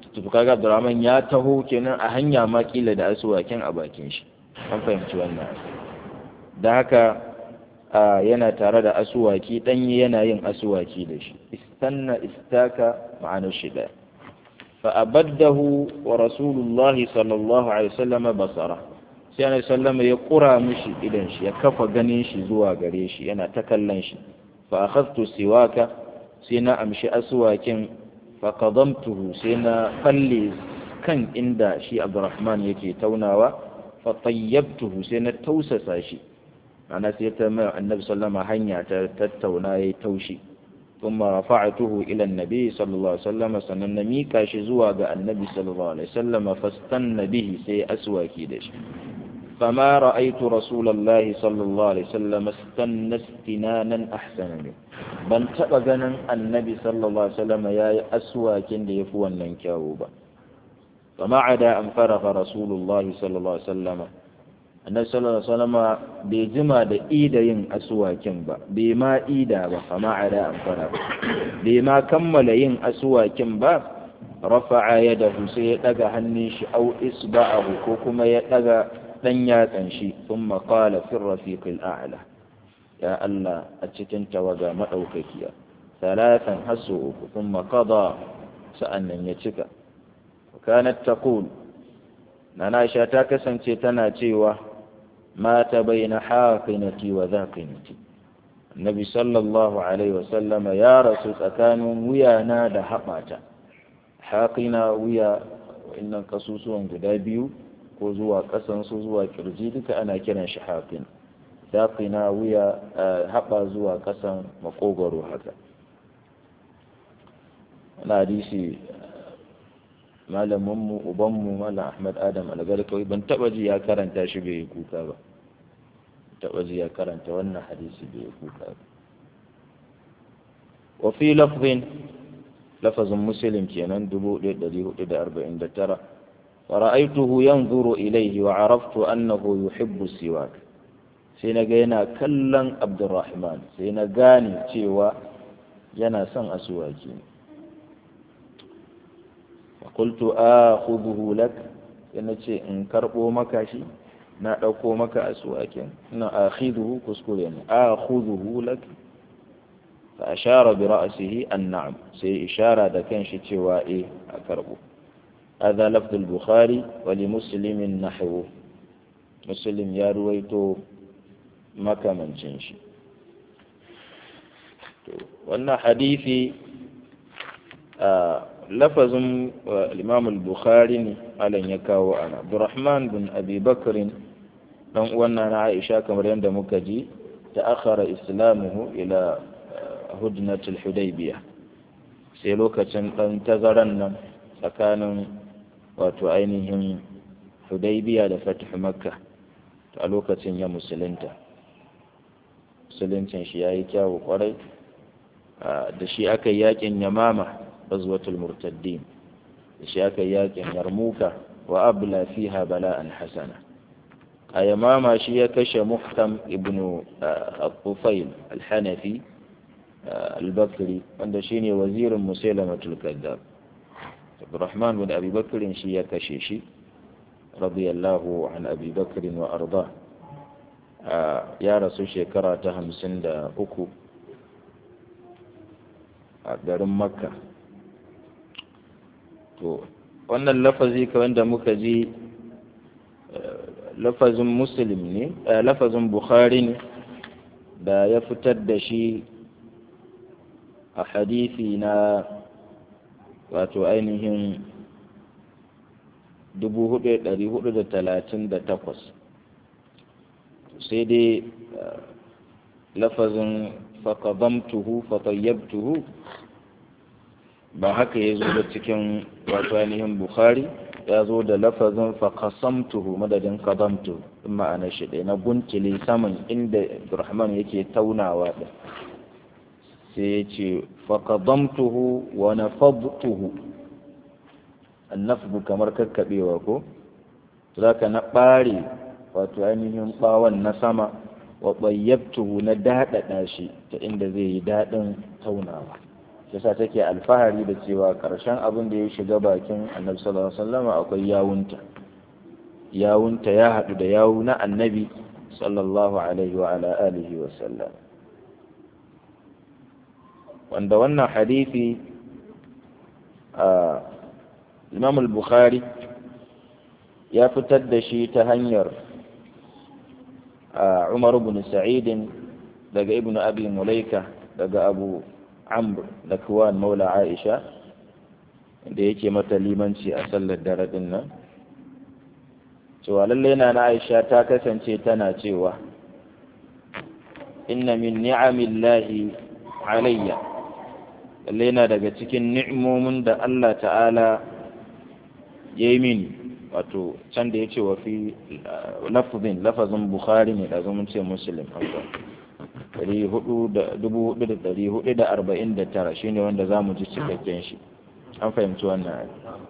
to kaga Abdurrahman ya taho kenan a hanya ma kila da asuwakin a bakin shi an fahimci wannan da haka yana tare da asuwaki ɗanye yana yin asuwaki da shi istanna istaka ma'anar shi ɗaya fa'abaddahu wa rasulullahi sallallahu alaihi wasallam basara sai ana sallama ya kura mishi idan shi ya kafa ganin shi zuwa gare shi yana ta kallon shi fa akhadtu siwaka sai na amshi asuwakin fa qadamtuhu sai na falle kan inda shi Abdurrahman yake taunawa fa tayyabtuhu sai na tausasa shi ana sai ta mai annabi sallama hanya ta tattauna yayi taushi kuma rafa'atuhu ila annabi sallallahu alaihi wasallam sannan na mika shi zuwa ga annabi sallallahu alaihi wasallam fastanna bihi sai aswaki da shi فما رأيت رسول الله صلى الله عليه وسلم استنى استنانا أحسن منه ban taɓa ganin annabi sallallahu alaihi wasallam ya yi aswakin da ya fi wannan kyawu ba fa ma'ada an farafa rasulullah sallallahu alaihi wasallam annabi sallallahu alaihi wasallam bai jima da ida yin aswakin ba bai ma ida ba fa ma'ada an farafa bai ma kammala yin aswakin ba rafa'a yadahu sai ya daga hannun shi au isba'ahu ko kuma ya daga dan yatsan shi sun maƙala fin rafiqil a'la ya Allah a cikin tawaga maɗaukakiya talatan hasu uku sun maƙada sa'annan ya cika kanat taqul nana Aisha ta kasance tana cewa mata baina haqinati wa zaqinati Annabi sallallahu alaihi wasallam ya rasu tsakanin wuyana da haɓata haƙina wuya wa'innan kasusuwan guda biyu ko zuwa ƙasan su zuwa kirji duka ana kiran shi haƙin daƙina wuya haɓa zuwa ƙasan makogwaro haka wani hadisi malaminmu ubanmu malam ahmad adam algarkawi ban taɓa ji ya karanta shi bai yi kuka ba taɓa ji ya karanta wannan hadisi bai yi kuka ba wafi lafzin lafazin muslim kenan 1449 فرأيته ينظر إليه وعرفت أنه يحب السواك سينغينا كلا عبد الرحمن سينغاني تيوا ينا سن أسواكي فقلت آخذه لك ينتي إن كربو مكاشي na ɗauko maka aswakin na akhidhu kuskure ne akhudhu lak fa ashara bi ra'sihi an na'am sai ishara da kanshi cewa eh a karbo هذا لفظ البخاري ولمسلم نحوه مسلم يا رويتو مكة من جنشي wannan hadisi lafazin imam al-bukhari ne alan ya kawo ana abdurrahman bin abi bakrin dan wannan na aisha kamar yadda muka ji ta akhara islamuhu ila hudnatul hudaybiyah sai lokacin dan tazaran nan tsakanin wato ainihin hudaybiya da fatih makka a lokacin ya musulunta musuluncin shi ya yi kyawu kwarai da shi aka yi yakin yamama bazwatul murtaddin da shi aka yi yakin yarmuka wa abla fiha bala'an hasana a yamama shi ya kashe muhtam ibnu al-tufail al-hanafi al-bakri wanda shine wazirin musailamatul kaddab Abdurrahman bin Abi Bakr shi ya kashe shi radiyallahu an Abi Bakr wa arda ya rasu shekara ta hamsin da uku a garin Makka to wannan lafazi kamar da muka ji lafazin Muslim ne lafazin Bukhari ne da ya fitar da shi a hadisi na wato ainihin 438 sai dai lafazin faƙazamtuhu fatayyabtuhu ba haka ya zo da cikin wato ainihin bukhari ya zo da lafazin faƙasamtuhu madadin ƙazamtuhu in ma'ana shi ɗaya na guntile saman inda Abdurrahman yake taunawa ɗin sai ya ce faƙadamtuhu wa nafadtuhu annafdu kamar kakkaɓewa ko za ka na ɓare wato ainihin ɓawon na sama wa ɓayyabtuhu na daɗaɗa shi ta inda zai yi daɗin taunawa yasa take alfahari da cewa karshen abin da ya shiga bakin annabi sallallahu alaihi wasallam akwai yawunta yawunta ya haɗu da yawu na annabi sallallahu alaihi wa ala alihi wa sallam wanda wannan hadisi a imam al-bukhari ya fitar da shi ta hanyar umar ibn sa'idin daga ibn abi mulaika daga abu amr da kuwan maula aisha da yake mata limanci a sallar dare din nan cewa lallai na na aisha ta kasance tana cewa inna min ni'amillahi alayya lallai na daga cikin ni'imomin da Allah ta'ala ya yi mini wato can da ya ce wa fi lafazin lafazin bukhari ne da zumun ce muslim tara shine wanda za mu ji cikakken shi an fahimci wannan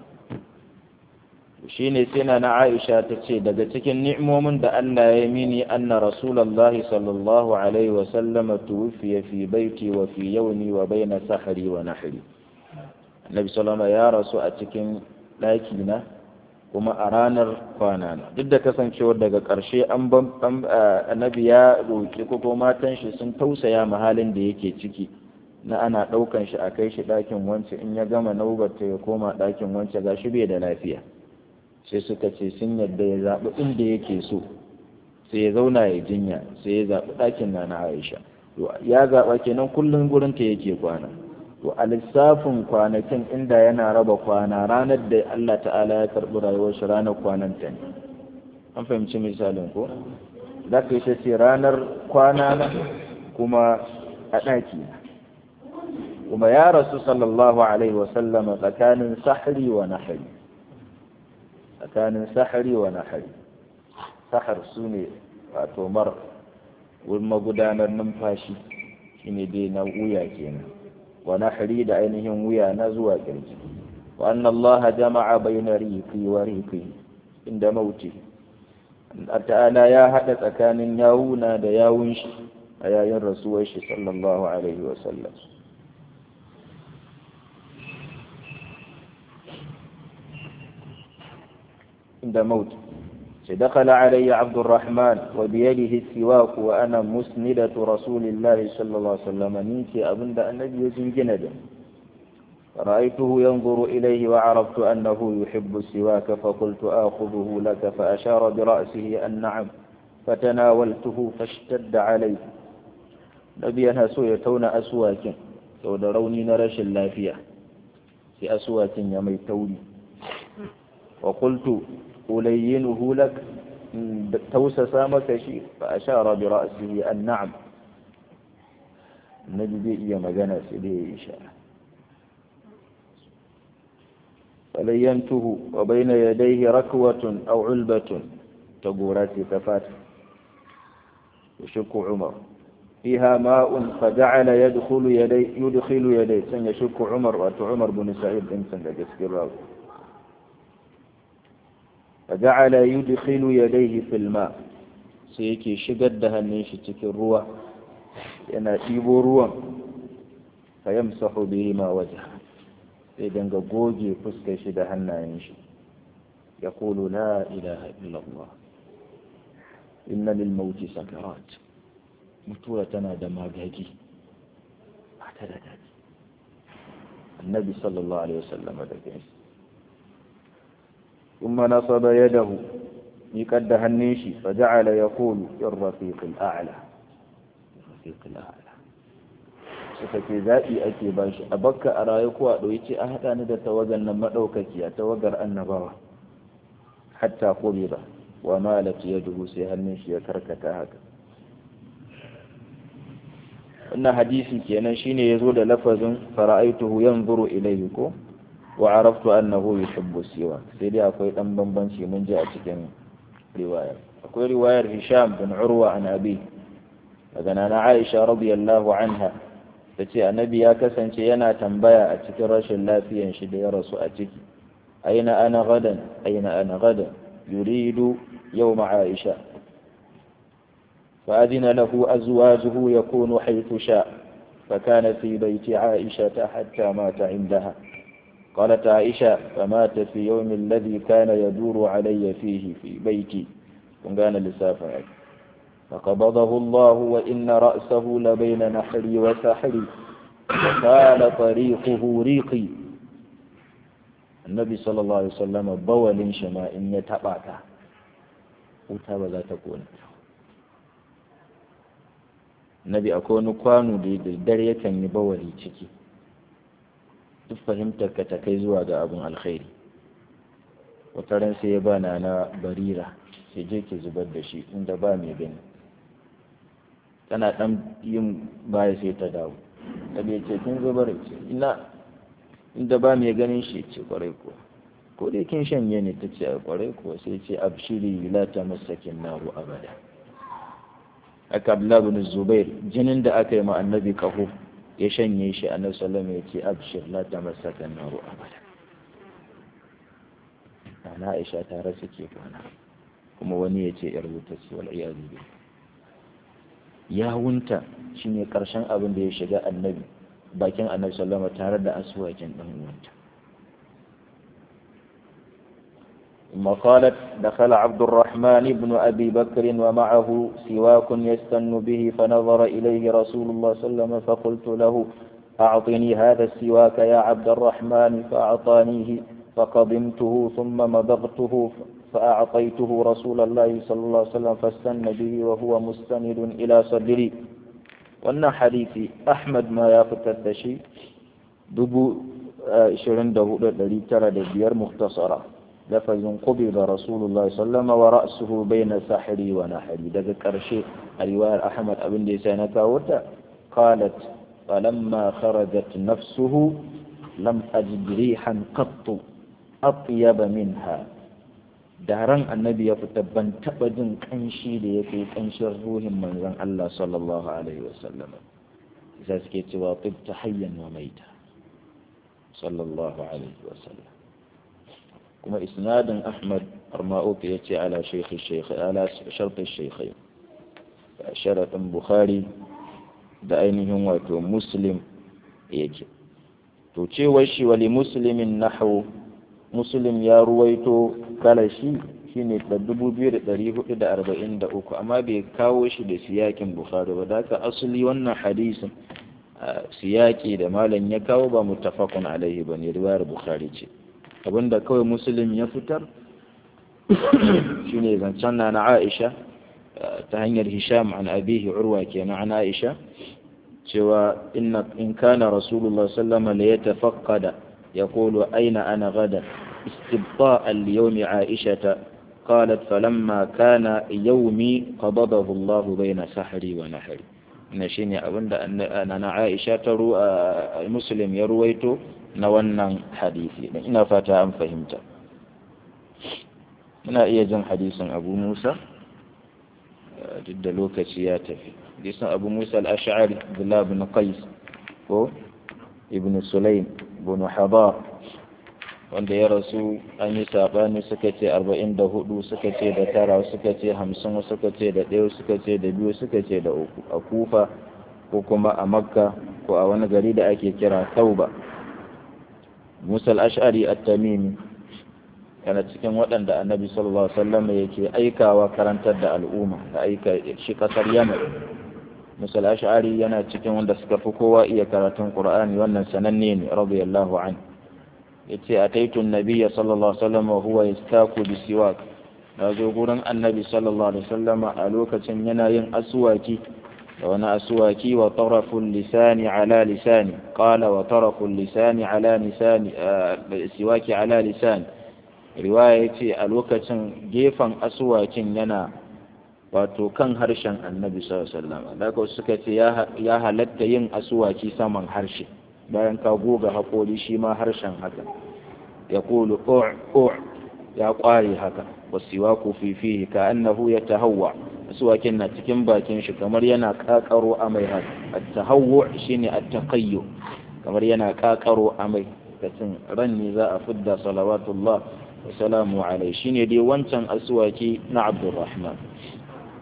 shine sai na na Aisha ta ce daga cikin ni'imomin da Allah ya mini anna Rasulullah sallallahu alaihi wa sallama tuwfiya fi baiti wa fi yawmi wa baina sahri wa nahri Annabi sallallahu ya rasu a cikin ɗaki na kuma a ranar kwana na duk da kasancewar daga ƙarshe an annabi ya roƙi ko matan shi sun tausaya mahalin da yake ciki na ana ɗaukan shi a kai shi ɗakin wance in ya gama naubarta ya koma ɗakin wance ga shi bai da lafiya sai suka ce sun yadda ya zaɓi inda yake so sai ya zauna ya jinya sai ya zaɓi ɗakin na na aisha ya zaɓa kenan kullum gurinta yake kwana to a lissafin kwanakin inda yana raba kwana ranar da Allah ta'ala ya karɓi rayuwar shi ranar kwanan ta ne an fahimci misalin ko za ka yi shi ranar kwana na kuma a ɗaki na kuma ya rasu sallallahu alaihi wasallama tsakanin sahari wa nahari tsakanin sahari wa nahari sahar su ne wato mar wurin magudanar numfashi shine dai na wuya kenan wa nahari da ainihin wuya na zuwa kirji wa anna Allah jama'a bayna riqi wa riqi inda mauti ta'ala ya hada tsakanin yawuna da yawun shi a yayin rasuwar shi sallallahu alaihi wa sallam عند موت دخل علي عبد الرحمن وبيده السواك وأنا مسندة رسول الله صلى الله عليه وسلم نيتي أبن النبي يزنجند فرأيته ينظر إليه وعرفت أنه يحب السواك فقلت آخذه لك فأشار برأسه أن نعم فتناولته فاشتد عليه نبي أنا سويتون أسواك تودروني نرش اللافية في أسواك يميتوني وقلت ألينه لك توسس مك شيء فأشار برأسه النعم النبي إيا مجانا سيدي إشارة فلينته وبين يديه ركوة أو علبة تقورات كفات يشك عمر فيها ماء فجعل يدخل يدي يدخل يديه سن يشك عمر وعمر بن سعيد انسان لجسك فجعل يدخل يديه في الماء sai yake shigar da hannun shi cikin ruwa yana ɗibo ruwan fa yamsahu bihi ma wajha sai danga goge fuskar shi da hannayen shi ya kulu la ilaha illallah inna lil mauti sakarat mutuwa tana da magagi ba ta da daɗi annabi sallallahu alaihi wasallam da kai ثم نصب يده يقد هنيشي فجعل يقول الرفيق الأعلى الرفيق الأعلى suka ce zaɓi ake ba shi a bakka a rayu kuwa ɗauki ce a haɗa ni da tawagar nan maɗaukaki a tawagar annabawa hatta kube ba wa malat ya dubu sai hannun shi ya karkata haka wannan hadisi kenan shine ya zo da lafazin fara'aituhu yanzuru ilayhi ko wa araftu annahu yuhibbu siwa sai dai akwai dan bambanci mun ji a cikin riwayar akwai riwayar Hisham bin Urwa an Abi daga nana Aisha radiyallahu anha tace annabi ya kasance yana tambaya a cikin rashin lafiyan shi da ya rasu a ciki aina ana gadan aina ana gadan yuridu yawma Aisha فأذن له أزواجه يكون حيث شاء فكان في بيت عائشة حتى مات عندها قالت عائشة فمات في يوم الذي كان يدور علي فيه في بيتي كان لسافة فقبضه الله وإن رأسه لبين نحري وسحري وقال طريقه ريقي النبي صلى الله عليه وسلم بول شما إن يتبعك وتابع ذات كون النبي أكون كوانو دي dare yakan yi bawali ciki duk fahimtar ka ta kai zuwa ga abin alkhairi wata ran sai ya bana na barira sai je ki zubar da shi inda ba mai gani tana dan yin baya sai ta dawo ta bai ce kin zubar ce ina inda ba mai ganin shi ce kwarai kuwa ko dai kin shanye ne ta ce a kwarai kuwa sai ce abshiri la ta masakin naru abada aka abdullah bin zubair jinin da aka yi ma annabi kaho ya shanye shi annabi sallallahu ya ce abshir la ta masakin naru abada ana aisha ta rasu ke kwana kuma wani ya ce yar wuta ce wal iyadu billah yawunta shine karshen abin da ya shiga annabi bakin annabi sallama tare da aswakin dan uwanta ثم قالت دخل عبد الرحمن بن أبي بكر ومعه سواك يستن به فنظر إليه رسول الله صلى الله عليه وسلم فقلت له أعطني هذا السواك يا عبد الرحمن فأعطانيه فقضمته ثم مضغته فأعطيته رسول الله صلى الله عليه وسلم فاستن به وهو مستند إلى صدري وأن حديث أحمد ما يفتت شيء دبو شرين دهو الذي ترى دبير مختصرة لفظ قبض رسول الله صلى الله عليه وسلم ورأسه بين سحري ونحري دقى كرشي الرواية أحمد أبن ديسانة وتا قالت فلما خرجت نفسه لم أجد ريحا قط أطيب منها daren annabi ya fita ban taɓa jin ƙanshi da ya fi ƙanshin ruhin manzon Allah sallallahu alaihi wasallam isa suke cewa tibta hayyan wa maita sallallahu alaihi wasallam kuma isnadin Ahmad Arma'ut ya ce ala shaykhi shaykh ala shartu shaykhain sharatin Bukhari da ainihin wato Muslim yake to cewar shi wali muslimin nahwu muslim ya ruwaito kalashi shine da dubu biyu da ɗari hudu da arba'in da uku amma bai kawo shi da siyakin bukhari ba da asali wannan hadisin siyaki da malam ya kawo ba muttafaqun alaihi ba ne riwayar bukhari ce abinda kawai muslim ya fitar shine zancen na na aisha ta hanyar hisham an abihi urwa kenan an aisha cewa in kana rasulullah sallama la yatafaqqada يقول أين أنا غدا استبطاء ليوم عائشة قالت فلما كان يومي قبضه الله بين سحري ونحري نشيني أبن أنا عائشة ترو مسلم يرويت نوانا حديثي إن فاتا أم فهمت ina iya jin hadisin abu musa duk da lokaci ya tafi hadisin abu musa al-ash'ari abdullah bin qais ko ibn sulaim bin hadar wanda ya rasu an yi saɓani suka ce arba'in da hudu suka ce da tara suka ce hamsin suka ce da ɗaya suka ce da biyu suka ce da uku a kufa ko kuma a makka ko a wani gari da ake kira tauba musa al-ash'ari at-tamimi yana cikin waɗanda annabi sallallahu alaihi wasallam yake aikawa karantar da al'umma da aika shi kasar yaman musa al-ash'ari yana cikin wanda suka fi kowa iya karatun qur'ani wannan sananne ne radiyallahu anhu yace ataitu nabiyya sallallahu alaihi wasallam wa huwa yastaku bi siwak nazo gurin annabi sallallahu alaihi wasallam a lokacin yana yin aswaki da wani aswaki wa taraful lisani ala lisani qala wa taraful lisani ala lisani siwaki ala lisani riwaya yace a lokacin gefen aswakin yana wato kan harshen annabi sallallahu alaihi wasallam daga suka ce ya halatta yin aswaki saman harshe bayan ka goga haƙori shi ma harshen haka ya ƙulu ƙo'a ya ƙware haka wasiwa ku fifihi ka annahu ya tahawwa asuwakin na cikin bakin shi kamar yana ƙaƙaro amai haka at-tahawwu shine at-taqayyu kamar yana ƙaƙaro amai kacin ran ne za a fidda salawatullah wa salamu alai shine dai wancan asuwaki na Abdurrahman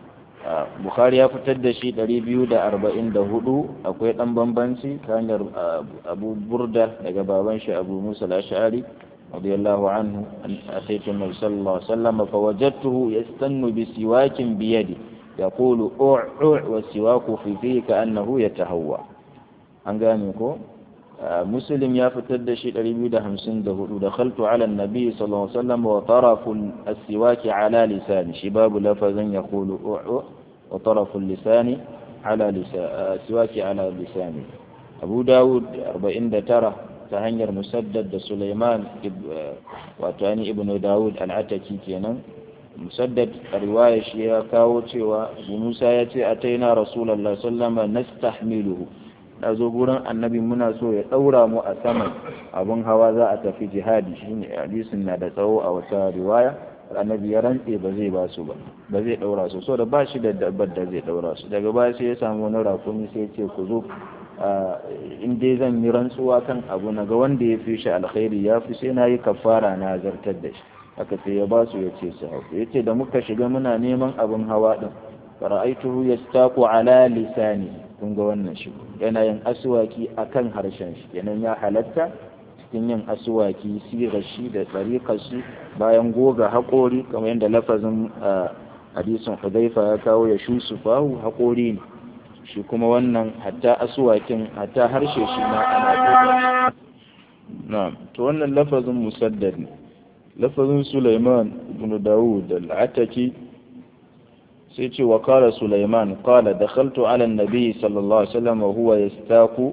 bukhari ya fitar da shi 244 akwai dan bambanci ta hanyar abu burda daga baban shi abu musa al-ash'ari radiyallahu anhu ataitu nabi sallallahu alaihi wasallam fa wajadtuhu yastannu bi siwakin bi yadi yaqulu u'u' wa siwaku fi fihi ka'annahu yatahawwa an gane ko مسلم يا فتد شيء ريبي ده همسين ده دخلت على النبي صلى الله عليه وسلم وطرف السواك على لساني شباب لفظا يقول أعو وطرف اللسان على لسان السواك على لساني أبو داود أربعين ده ترى تهنجر مسدد ده سليمان وتاني ابن داود العتكي كينا مسدد رواية شيئا كاوتي وموسى يتي أتينا رسول الله صلى الله عليه وسلم نستحمله na zo gurin annabi muna so ya ɗaura mu a saman abin hawa za a tafi jihadi shine hadisin na da tsawo a wata riwaya annabi ya rantse ba zai ba su ba ba zai ɗaura su so da ba shi da dabbar da zai ɗaura su daga baya sai ya samu wani rakumi sai ya ce ku zo in dai zan yi rantsuwa kan abu na ga wanda ya fi shi alkhairi ya fi sai na yi kafara na zartar da shi haka sai ya ba su ya ce su hau ya ce da muka shiga muna neman abin hawa din fara'aituhu yastaku ala lisani kun ga wannan shi yana yin aswaki akan harshen shi yanan ya halatta cikin yin aswaki sirar shi da tsarikar shi bayan goga haƙori kamar yadda lafazin hadisin hudaifa ya kawo ya shu su fahu haƙori ne shi kuma wannan hatta aswakin hatta harshe shi ma ana goga na'am to wannan lafazin musaddad ne lafazin Sulaiman ibn Dawud al-Ataki sai ce wa kala Sulaiman kala dakhaltu ala an-nabi sallallahu alaihi wasallam wa huwa yastaku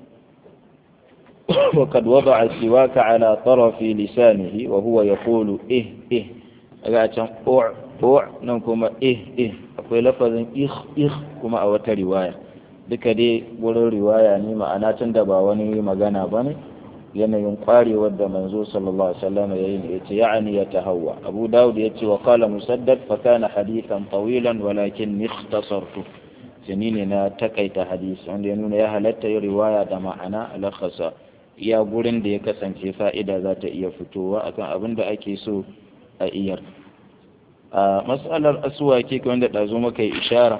وقد وضع السواك على طرف لسانه وهو يقول إه إه أقعد أوع أوع نكما إه إه أقول لفظ إخ إخ كما أو رواية duka dai wurin riwaya ne ma'ana tun da ba wani magana ba ne yanayin kwarewar da manzo sallallahu alaihi wasallam ya yi ne yace ya'ani ya tahawwa abu daud yace wa qala musaddad fa kana hadithan tawilan walakin ikhtasartu sani ne na takaita hadisi wanda ya nuna ya halatta yi riwaya da ma'ana alakhasa iya gurin da ya kasance fa'ida za ta iya fitowa akan abin da ake so a iyar a matsalar asuwaki wanda ɗazu maka yi ishara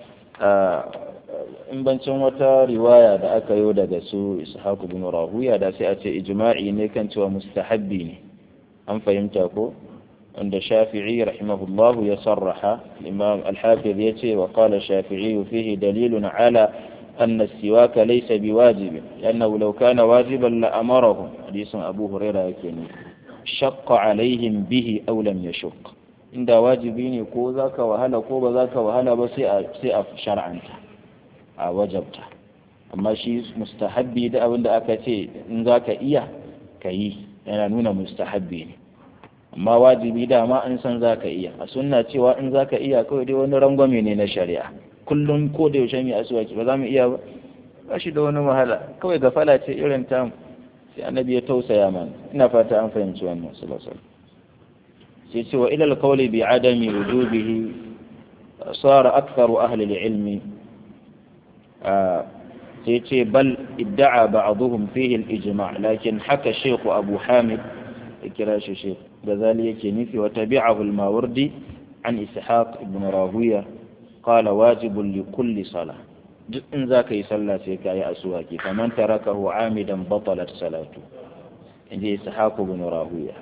in bancin wata riwaya da aka yi daga su ishaku bin rahuya da sai a ce ijma'i ne kan cewa mustahabbi ne an fahimta ko wanda shafi'i rahimahullahu ya sarraha imam al-hafiz ya ce wa qala shafi'i fihi dalilun ala أن السواك ليس بواجب لأنه لو كان واجبا لأمرهم حديث أبو هريرة يكيني شق عليهم به أو لم يشق عند واجبين كو ذاك وهلا كو ذاك وهلا بس سيئة شرعا وجبت amma shi mustahabbi da abin da aka ce in za ka iya ka yi yana nuna mustahabbi ne amma wajibi dama in san za ka iya a sunna cewa in za ka iya kawai dai wani rangwame ne na shari'a kullum ko da yaushe mai asuwaki ba za mu iya ba ba shi da wani wahala kawai gafala ce irin ta sai annabi ya tausaya mana ina fata an fahimci wannan sallallahu sai ce wa ila alqawli bi adami wujubihi sara aktharu ahli alilmi sai ce bal idda'a ba'dhum fihi al-ijma' lakin haka shaykh abu hamid kira shi shaykh gazali yake nufi wa tabi'ahu al-mawardi an ishaq ibn rawiya قال واجب لكل صلاة duk in za ka yi sallah sai ka yi asuwaki faman tarakahu amidan batalat salatu in ji ishaku bin rahuya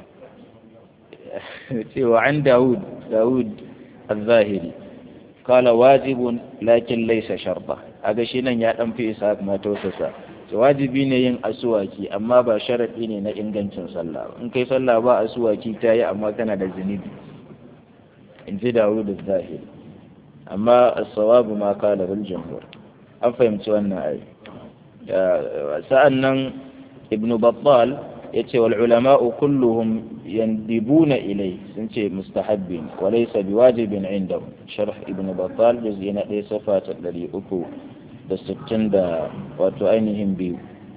cewa an daud daud al-zahiri kala wajibun lakin laysa sharta aga shi nan ya dan fi ishaq ma tausasa wajibi ne yin asuwaki amma ba sharadi ne na ingancin sallah in kai sallah ba asuwaki ta yi amma kana da zunubi in ji daud al-zahiri amma as-sawabu ma qala bil jumhur an fahimci wannan ayi sa'an nan ibnu battal yace wal ulama'u kulluhum yandibuna ilai sun ce mustahabbin wa laysa biwajibin indahum sharh ibnu battal juz'i na 1 safa ta 360 da wato ainihin biyu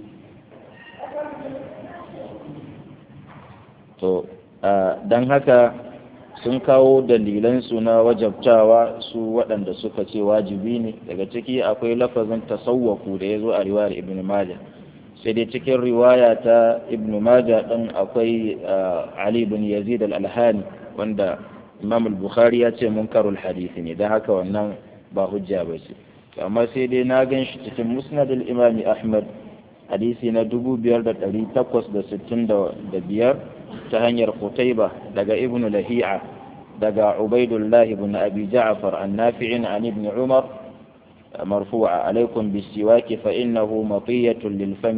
to dan haka sun kawo dalilansu na wajabtawa su waɗanda suka ce wajibi ne daga ciki akwai lafazin tasawwaku da ya zo a riwayar ibn majah sai dai cikin riwaya ta ibn majah ɗin akwai ali bin yazid al-alhani wanda imam al-bukhari ya ce munkarul hadisi ne don haka wannan ba hujja ba ce amma sai dai na gan shi cikin musnad al-imami ahmad hadisi na 5865 ta hanyar qutayba daga ibnu lahi'a daga ubaidullah ibn abi ja'far an-nafi'in an ibn umar مرفوعة عليكم بالسواك فإنه مطية للفم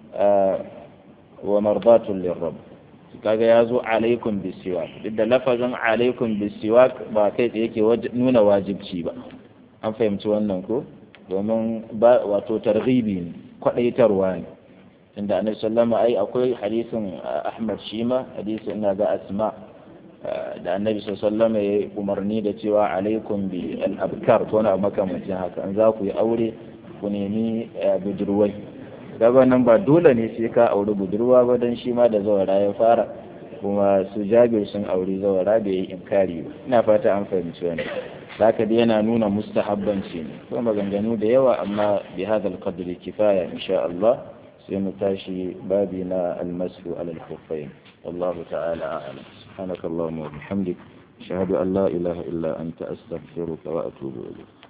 ومرضاة للرب kaga ya zo alaikum bisiwak duk da lafazin alaikum bisiwak ba kai tsaye yake nuna wajibci ba an fahimci wannan ko domin ba wato targhibi ne kwadaitarwa ne inda annabi sallama ai akwai hadisin ahmad shima hadisin ina ga asma da annabi sallama ya umarni da cewa alaikum bi al-abkar to na makamancin haka an za ku yi aure ku nemi budurwai gaba nan ba dole ne sai ka auri budurwa ba don shi ma da zawara ya fara kuma su jabir sun auri zawara bai yi inkari ba ina fata an fahimci wani zaka dai yana nuna mustahabbanci ne kuma maganganu da yawa amma bi hadal qadri kifaya insha Allah sai mu tashi babi na almasu ala al-khuffayn wallahu ta'ala a'lam subhanakallahumma wa bihamdik ashhadu an la ilaha illa anta astaghfiruka wa atubu ilayk